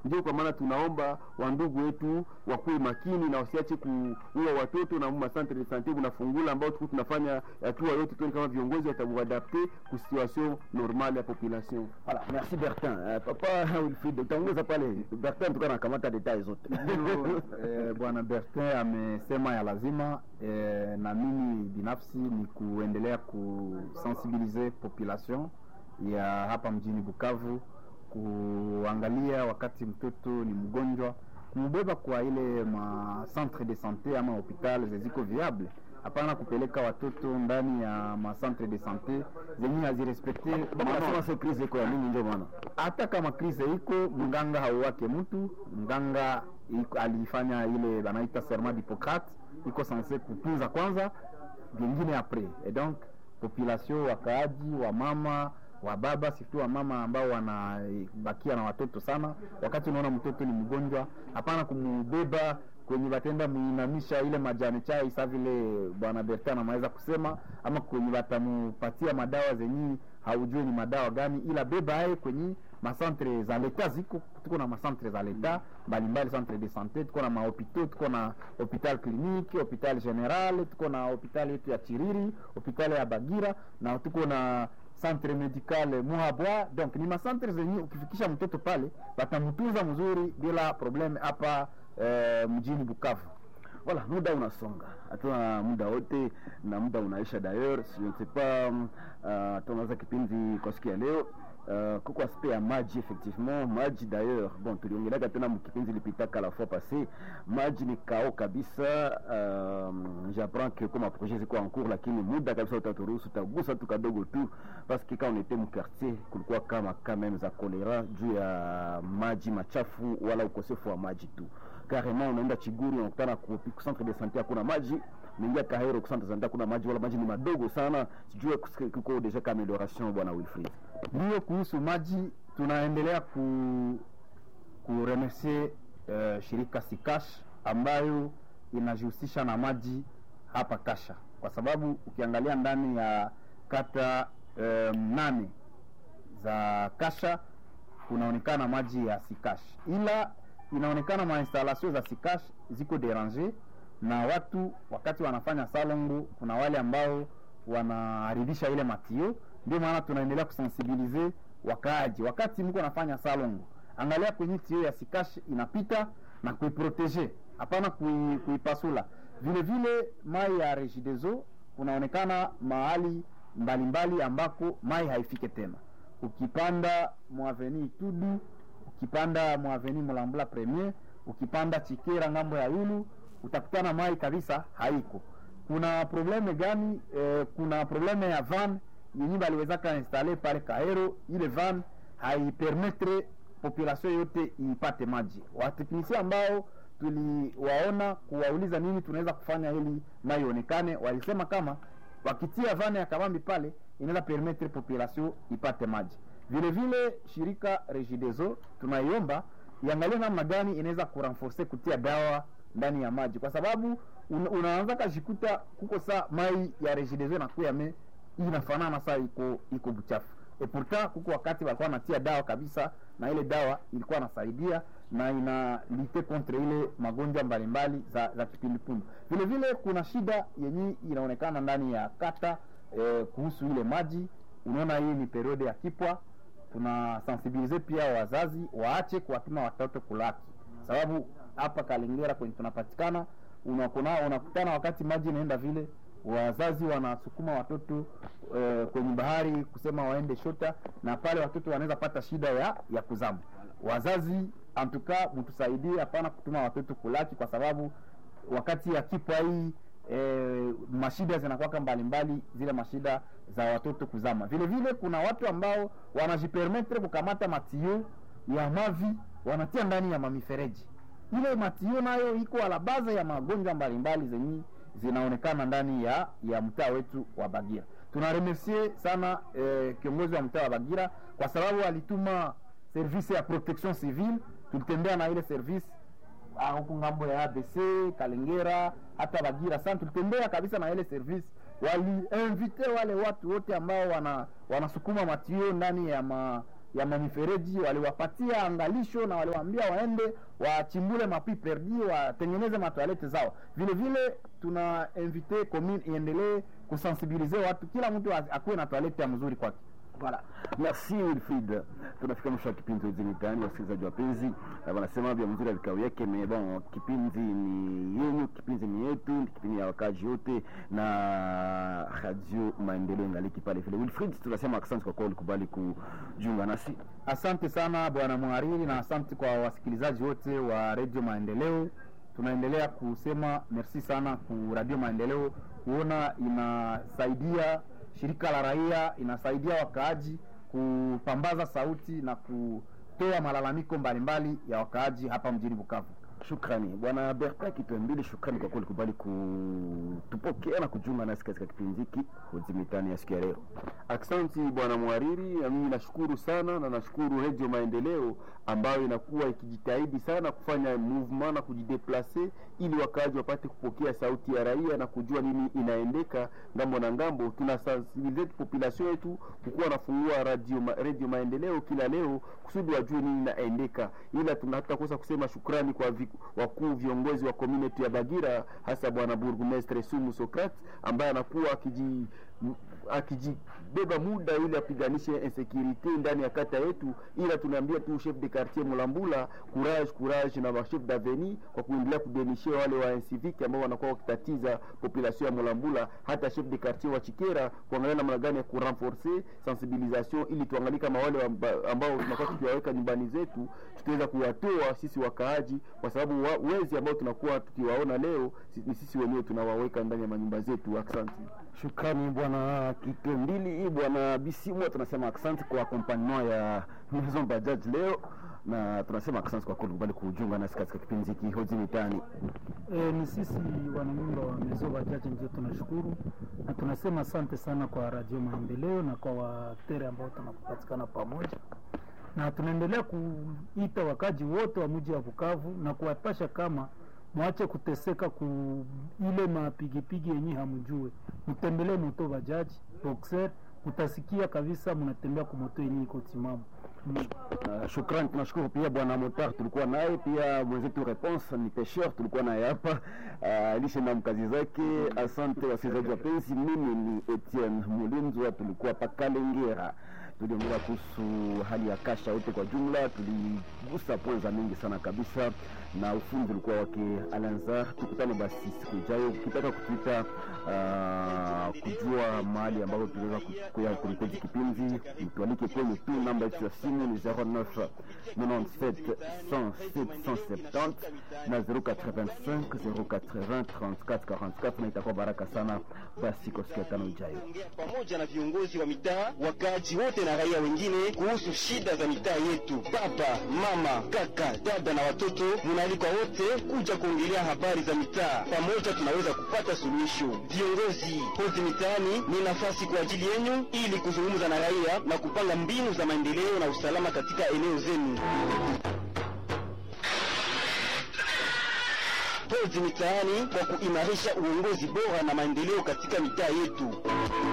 Ndio kwa maana tunaomba wandugu wetu wakuwe makini na wasiache kuua watoto na ma centre de sante bunafungula ambao tuko tunafanya hatua yote tuone kama viongozi watamuadapte ku situation normale ya population. Voilà, merci Bertin. Uh, papa Wilfried, utaongeza pale Bertin tukawa nakamata details zote. Ndio, eh, bwana Bertin amesema ya lazima eh, na mimi binafsi ni kuendelea kusensibilize population ya hapa mjini Bukavu kuangalia wakati mtoto ni mgonjwa kumbeba kwa ile ma centre de sante ama hopital zeziko viable hapana kupeleka watoto ndani ya ma centre de sante zenye hazirespekte Nasema se crise iko ya mingi ndio maana. hata kama krize iko mganga hauwake mtu mganga iko, alifanya ile banaita serment d'Hippocrate iko sanse kutunza kwanza vingine apres et donc population wakaaji wa mama wa baba surtout wa mama ambao wanabakia na watoto sana wakati unaona mtoto ni mgonjwa hapana kumubeba kwenye batenda muinamisha ile majani chai sa vile bwana Bertin anaweza kusema ama kwenye batamupatia madawa zenye haujue ni madawa gani, ila beba aye kwenye masantre za leta ziko, tuko na masantre za leta mbalimbali, centre de sante, tuko na mahopitau, tuko na hopital clinique, hopital general, tuko na hopital yetu ya Chiriri, hopital ya Bagira na tuko na centre medical Muhabwa. Donc ni masantre zenye ukifikisha mtoto pale batamtunza mzuri bila probleme hapa eh, mjini Bukavu. Voilà, muda unasonga, hatuna muda wote na muda unaisha. D'ailleurs je ne sais pas uh, tunaanza kipindi kwa siku ya leo uh, kuko aspect ya maji effectivement, maji d'ailleurs bon, tuliongeleka tena mkipindi lipitaka la fois passé, maji ni kao kabisa. Uh, j'apprends que comme projet ziko en cours, lakini muda kabisa utaturuhusu, utagusa tu kadogo tu parce que quand on était mu quartier kulikuwa kama quand même za kolera juu ya maji machafu wala ukosefu wa maji tu carrément unaenda Chiguru unakutana ku ku centre de santé hakuna maji, unaingia Kahero ku centre de santé hakuna maji, wala maji ni madogo sana. Sijue kus- kuko deja ka amélioration, bwana Wilfried. Ndiyo, kuhusu maji tunaendelea ku kuremercier uh, shirika Sikash ambayo inajihusisha na maji hapa Kasha, kwa sababu ukiangalia ndani ya kata uh, nane za Kasha kunaonekana maji ya Sikash, ila inaonekana mainstallation za Sikash ziko derange na watu wakati wanafanya salongo, kuna wale ambao wanaharibisha ile matio. Ndio maana tunaendelea kusensibilize wakaaji, wakati mko nafanya salongo, angalia kwenye tio ya Sikash inapita na kuiprotege, hapana kui, kuipasula. Vile vile mai ya Regideso kunaonekana mahali mbalimbali ambako mai haifike tena ukipanda mwaveni Tudu, ukipanda mwaveni Mulambula Premier, ukipanda Chikera ngambo ya Yulu utakutana mai kabisa haiko. Kuna probleme gani? Eh, kuna probleme ya van yenye baliwezaka installe pale Kahero, ile van haipermetre population yote ipate maji. Wateknisia ambao tuliwaona kuwauliza nini tunaweza kufanya ili mai ionekane, walisema kama wakitia vane ya kabambi pale inaweza permettre population ipate maji. Vile vile shirika Regideso tunaiomba iangalie namna gani inaweza kurenforce kutia dawa ndani ya maji, kwa sababu un, unaanza kajikuta kuko saa mai ya Regideso inakuya me inafanana saa iko iko buchafu e pourtant kuko wakati walikuwa wanatia dawa kabisa, na ile dawa ilikuwa nasaidia na ina lite contre ile magonjwa mbalimbali za, za kipindupindu. Vile vile kuna shida yenye inaonekana ndani ya kata eh, kuhusu ile maji. Unaona, hii ni periode ya kipwa, tuna sensibilize pia wazazi waache kuwatuma watoto kulaki, sababu hapa Kalengera kwenye tunapatikana unakuna unakutana wakati maji inaenda vile wazazi wanasukuma watoto eh, kwenye bahari kusema waende shota, na pale watoto wanaweza pata shida ya ya kuzama. Wazazi antuka, mtusaidie, hapana kutuma watoto kulaki, kwa sababu wakati ya kipwa hii e, mashida zinakuwaka mbalimbali, zile mashida za watoto kuzama. Vile vile kuna watu ambao wanajipermetre kukamata matio ya mavi wanatia ndani ya mamifereji. Ile matio nayo iko ala baza ya magonjwa mbalimbali zenye zinaonekana ndani ya ya mtaa wetu wa Bagira. Tunaremercie sana eh, kiongozi wa mtaa wa Bagira kwa sababu alituma service ya protection civile, tulitembea na ile service ah, huku ngambo ya ABC Kalengera, hata Bagira sana, tulitembea kabisa na ile service. Waliinvite wale watu wote ambao wana wanasukuma matio ndani ya ma ya mamifereji waliwapatia angalisho na waliwaambia waende wachimbule mapi perdi watengeneze matoalete zao vile vile tuna invite commune iendelee kusensibilize watu kila mtu az- akuwe na toalete ya mzuri kwake Voilà. Merci Wilfried. Tunafika mwisho wa kipindi hizi mitaani, wasikilizaji wapenzi, na wanasema vya mzuri ya vikao yake me bon, kipindi ni yenyu, kipindi ni yetu, ni kipindi ya wakaji wote na Radio Maendeleo ngaliki pale vile. Wilfried, tunasema asante kwa kuwa ulikubali kujiunga nasi. asante sana bwana mhariri na asante kwa wasikilizaji wote wa redio maendeleo tunaendelea kusema merci sana ku radio maendeleo kuona inasaidia shirika la raia inasaidia wakaaji kupambaza sauti na kutoa malalamiko mbalimbali ya wakaaji hapa mjini bukavu Shukrani bwana Bertin Kitwembili, shukrani kwa kuwa ulikubali kutupokea na kujiunga nasi katika kipindi hiki Hoji Mitaani ya siku ya leo. Aksanti bwana mhariri, na mimi nashukuru sana na nashukuru Radio Maendeleo ambayo inakuwa ikijitahidi sana kufanya movement na kujideplace ili wakaaji wapate kupokea sauti ya raia na kujua nini inaendeka ngambo na ngambo. Tuna sensibilize population yetu kukuwa nafungua radio, ma, radio Maendeleo kila leo kusudi wajue nini inaendeka, ila tuna hatutakosa kusema shukrani kwa vi, wakuu viongozi wa community ya Bagira, hasa bwana burgomestre Sumu Socrates ambaye anakuwa akiji m- akijibeba muda ili apiganishe insecurity ndani ya kata yetu, ila tunaambia tu chef de quartier Mulambula courage courage na chef d'avenue kwa kuendelea kudenishe wale wa civique ambao wanakuwa wakitatiza population ya Mulambula, hata chef de quartier wa Chikera kuangalia namna gani ya kurenforcer sensibilisation, ili tuangalie kama wale amba- ambao tunakuwa tukiwaweka nyumbani zetu tutaweza kuwatoa sisi wakaaji, kwa sababu wa, wezi ambao tunakuwa tukiwaona leo si- ni sisi wenyewe tunawaweka ndani ya manyumba zetu. Asante. Shukrani bwana Kitembili, bwana Bisimwa, tunasema asante kwa accompagnement ya Maison Bajaj leo na tunasema asante kwa kulikubali kujiunga nasi katika kipindi hiki Hoji Mitaani. E, ni sisi wananyumba wa Mezo Bajaji ndio tunashukuru na tunasema asante sana kwa Radio Maendeleo na kwa watere ambao tunakupatikana pamoja, na tunaendelea kuita wakaji wote wa mji wa Bukavu na kuwapasha kama mwache kuteseka ku ile mapigipigi yenye hamjue, mtembelee moto bajaji boxer, utasikia kabisa mnatembea kwa moto yenye iko timamu. Mm. Uh, shukrani, tunashukuru pia bwana Motar tulikuwa naye pia mwenzetu Response ni pesheur tulikuwa naye hapa uh, alishe na mkazi zake. Asante wasikilizaji wapenzi, mimi ni Etienne Mulinzwa, tulikuwa pa Kalengera tuliongelea kuhusu hali ya kasha yote kwa jumla, tuligusa points mingi sana kabisa, na ufundi ulikuwa wake Alanzar. Tukutane basi siku ijayo, ukitaka kutuita uh, kujua mahali ambapo tunaweza kuya kurikodi kipindi, mtualike kwenye tu namba yetu ya simu ni 09 97 107 170 na 085 080 34 44, na itakuwa baraka sana. Basi kwa siku ya tano ijayo. kuongea pamoja na viongozi wa mitaa, wakaaji wote na raia wengine kuhusu shida za mitaa yetu. Baba, mama, kaka, dada na watoto, munaalikwa wote kuja kuongelea habari za mitaa. Pamoja tunaweza kupata suluhisho. Viongozi hozi mitaani ni nafasi kwa ajili yenu ili kuzungumza na raia na kupanga mbinu za maendeleo na usalama katika eneo zenu. Hozi mitaani kwa kuimarisha uongozi bora na maendeleo katika mitaa yetu.